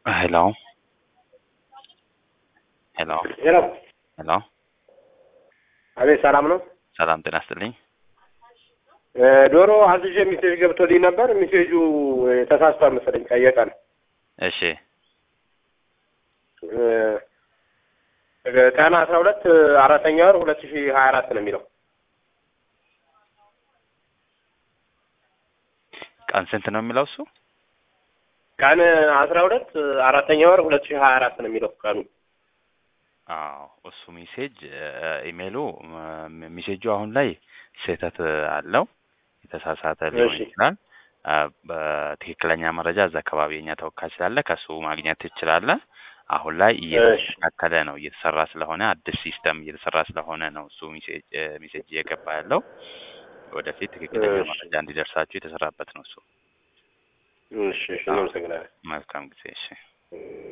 ሄሎ ሄሎ ሄሎ ሄሎ አቤት፣ ሰላም ነው? ሰላም ጤና ይስጥልኝ። እ ዶሮ አዝዤ ሜሴጅ ገብቶልኝ ነበር። ሜሴጁ ተሳስቷል መሰለኝ ቀየቀን እሺ ቀን አስራ ሁለት አራተኛ ወር ሁለት ሺህ ሀያ አራት ነው የሚለው ቀን ስንት ነው የሚለው እሱ? ቀን አስራ ሁለት አራተኛ ወር ሁለት ሺህ ሀያ አራት ነው የሚለው ቀኑ። አዎ እሱ ሜሴጅ ኢሜይሉ ም- ሜሴጁ አሁን ላይ ስህተት አለው የተሳሳተ ሊሆን እሺ። ይችላል። አ፣ በትክክለኛ መረጃ እዛ አካባቢ የኛ ተወካይ ስላለ ከሱ ማግኘት ትችላለህ። አሁን ላይ እየተስተካከለ ነው እየተሰራ ስለሆነ አዲስ ሲስተም እየተሰራ ስለሆነ ነው እሱ ሜሴጅ እ፣ ሜሴጅ እየገባ ያለው። ወደፊት ትክክለኛ እሺ። መረጃ እንዲደርሳችሁ የተሰራበት ነው እሱ። እሺ፣ እሺ፣ እናመሰግናለን። መልካም ጊዜ። እሺ